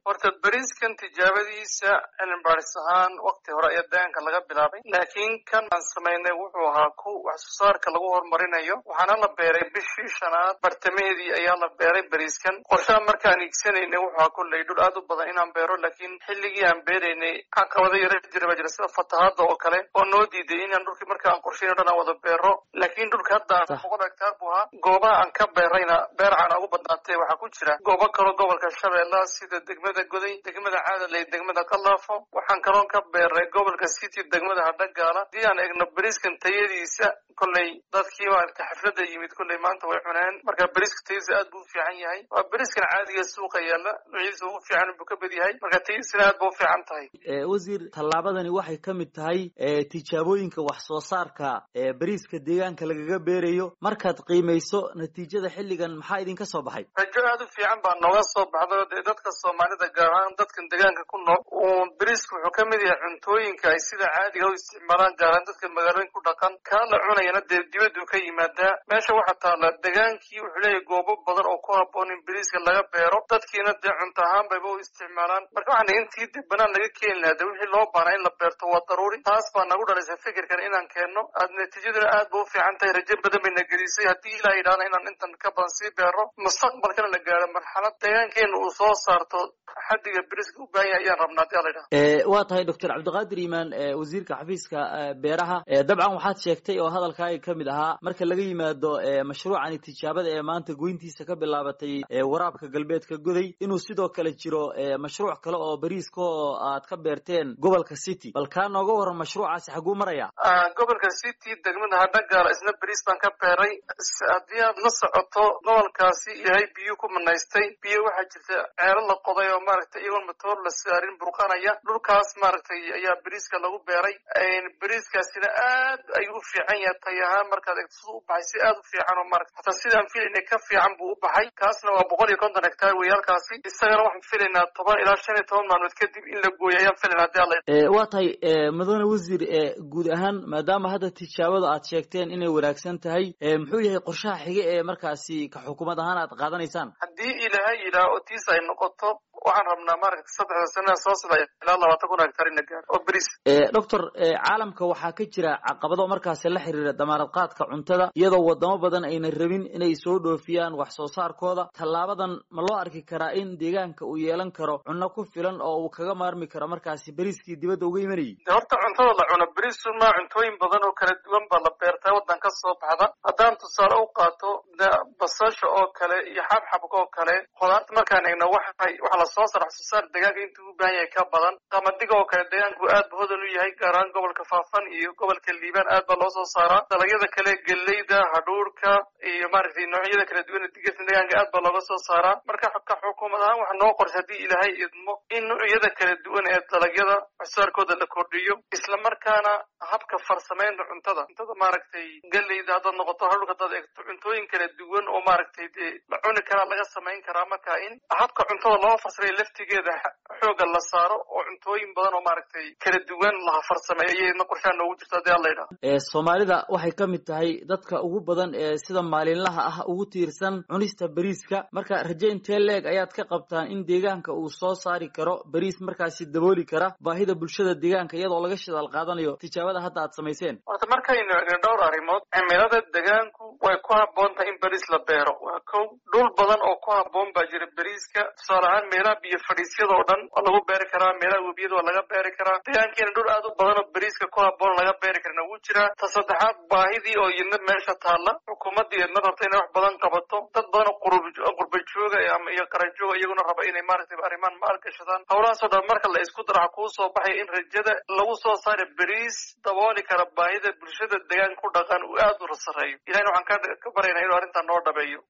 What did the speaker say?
horta beriiskan tijaabadiisa cilmi baaris ahaan wakti hore ayaa deegaanka laga bilaabay laakiin kan aan samaynay wuxuu ahaa ku wax soo saarka lagu horumarinayo waxaana la beeray bishii shanaad bartamaheedii ayaa la beeray beriiskan qorshaha markaan iigsanaynay wuxuu ahaa kolley dhul aad u badan inaan beero laakiin xilligii aan beeraynay caqabado yara jira baa jira sida fatahaada oo kale oo noo diiday inaan dhulkii marka aan qorshayn o dhan aan wada beero laakiin dhulka hadda aan boqol hektaar buu ahaa goobaha aan ka beerayna beercana ugu badnaatay waxaa ku jira goobo kaloo gobolka shabeella sida degmada goday degmada caadaley degmada kalaafo waxaan kaloon ka beeray gobolka city degmada hadhagaala haddii aan eegno beriiskan tayadiisa kolley dadkii maaragta xafladda yimid kolley maanta way cuneen marka beriiska tayadiisa aad buu u fiican yahay waa beriiskan caadiga suuqa yaalla nuucyadiisa ugu fiican buu ka bad yahay marka tayadiisana aad ba u fiican tahay wasiir tallaabadani waxay ka mid tahay tijaabooyinka wax soo saarka ee beriiska deegaanka lagaga beerayo markaad qiimayso natiijada xilligan maxaa idinka soo baxay rajo aad u fiican baa nooga soo baxday oo dee dadka soomaalida gaar ahaan dadkan deegaanka ku nool uu beriisku wuxuu ka mid yahay cuntooyinka ay sida caadiga u isticmaalaan gaar ahaan dadka magaalooyin ku dhaqan kaa la cunayana dee dibaduu ka yimaadaa meesha waxaa taalla degaankii wuxuu leeyahay goobo badan oo ku habboon in beriiska laga beero dadkiina dee cunto ahaan bayba u isticmaalaan marka waxaan intii dib banaan laga keeni lahaa dee wixii loo baanaa in la beerto waa daruuri taas baa nagu dhalaysa fikirkan inaan keenno aad natiijaduna aad ba u fiican tahay rajo badan bayna gelisay haddii ilaa yidhahda inaan intan ka badan sii beero mustaqbalkana la gaaro marxalad deegaankeena uu soo saarto xaddiga beriska u baahan yahay ayaan rabnaa hadii ala yidhaha waa tahay doctor cabdiqaadir iimaan wasiirka xafiiska beeraha dabcan waxaad sheegtay oo hadalkaaga ka mid ahaa marka laga yimaado mashruucani tijaabada ee maanta goyntiisa ka bilaabatay waraabka galbeedka goday inuu sidoo kale jiro mashruuc kale oo beriiska oo aad ka beerteen gobolka city bal kaa nooga waran mashruucaasi xaguu maraya gobolka city degmada hadhagaala isna beriis baan ka beeray haddii aad la socoto gobolkaasi ilaahay biyo ku manaystay biyo waxaa jirta ceelo la qoday oo maaragtay iyagoon matoor la saarin burqanaya dhulkaas maaragtay ayaa beriiska lagu beeray beriiskaasina aad ayuu u fiican yahay tay ahaan markaad eegto siduu u baxay si aad u fiican oo maarata hataa sidaan filaynay ka fiican buu u baxay kaasna waa boqol iyo konton hektaar wey halkaasi isagana waxaan filaynaa toban ilaa shan iyo toban maalmood kadib in la gooyo ayaan filaynaa hadii alla waa tahay mudane wasiir guud ahaan maadaama hadda tijaabada aad sheegteen inay wanaagsan tahay muxuu yahay qorshaha xige ee markaasi ka xukuumad ahaan aad qaadanaysaan haddii ilaahay yidhaah oo tiis ay noqoto waxaan rabnaa maaragta saddexda sanada soo socda ilaa labaatan kun hektar in la gaaro oo beriis doctor caalamka waxaa ka jira caqabado markaasi la xiriira damaanad qaadka cuntada iyadoo wadamo badan ayna rabin inay soo dhoofiyaan wax soo saarkooda tallaabadan ma loo arki karaa in deegaanka uu yeelan karo cunno ku filan oo uu kaga maarmi karo markaasi beriiskii dibadda uga imanayay horta cuntada la cuno beriisu maa cuntooyin badan oo kala duwan baa la beertaa waddan ka soo baxda haddaan tusaale u qaato basasha oo kale iyo xabxabka oo kale khudaarta markaan eegno waxay waxa la soo saara wax soo saar deegaanka intuu u baahan yahay ka badan qamadiga oo kale deegaanku aad ba hodan u yahay gaar ahaan gobolka faafan iyo gobolka liibaan aad baa loo soo saaraa dalagyada kale geleyda hadhuurka iyo maaragtay noocyada kala duwan digirta deegaanka aad baa looga soo saaraa marka ka xukuumad ahaan waxa noo qorsha haddii ilaahay idmo in noocyada kala duwan ee dalagyada wax soo saarkooda la kordhiyo isla markaana habka farsamaynta cuntada cuntada maaragtay geleyda haddaad noqoto hadhuurka haddaad eegto cuntooyin kala duwan oo maaragtay dee la cuni karaa laga samayn karaa marka in habka cuntada loo farsamay laftigeeda xooga la saaro oo cuntooyin badan oo maaragtay kala duwan la farsameeyo iyadna qorshaha noogu jirto hadii alla yidhaha soomaalida waxay ka mid tahay dadka ugu badan ee sida maalinlaha ah ugu tiirsan cunista beriiska marka raje intee leeg ayaad ka qabtaan in deegaanka uu soo saari karo beriis markaasi dabooli kara baahida bulshada deegaanka iyadoo laga shidaal qaadanayo tijaabada hadda aad samayseen horta markaynu eegno dhowr arrimood cimilada deegaanku way ku habboon tahay in beriis la beero waa kow dhul badan oo ku habboon baa jira beriiska tusaale ahaan meelaha biyo fadhiisyada oo dhan waa lagu beeri karaa meelaha webiyada waa laga beeri karaa deegaankeena dhul aad u badan oo beriiska ku habboon laga beeri karana wuu jiraa ta saddexaad baahidii oo iyadna meesha taalla xukuumaddii iyadna rabta inay wax badan qabato dad badan oo qurba jooga ama iyo qarajooga iyaguna raba inay maaragtay arrimaan maal gashadaan howlahaasoo dhan marka la isku daraxa kuu soo baxaya in rajada lagu soo saara beriis dabooli kara baahida bulshada deegaanka ku dhaqan uu aad u sareeyo ilahina waxaan ka baryaynaa inuu arrintan noo dhabeeyo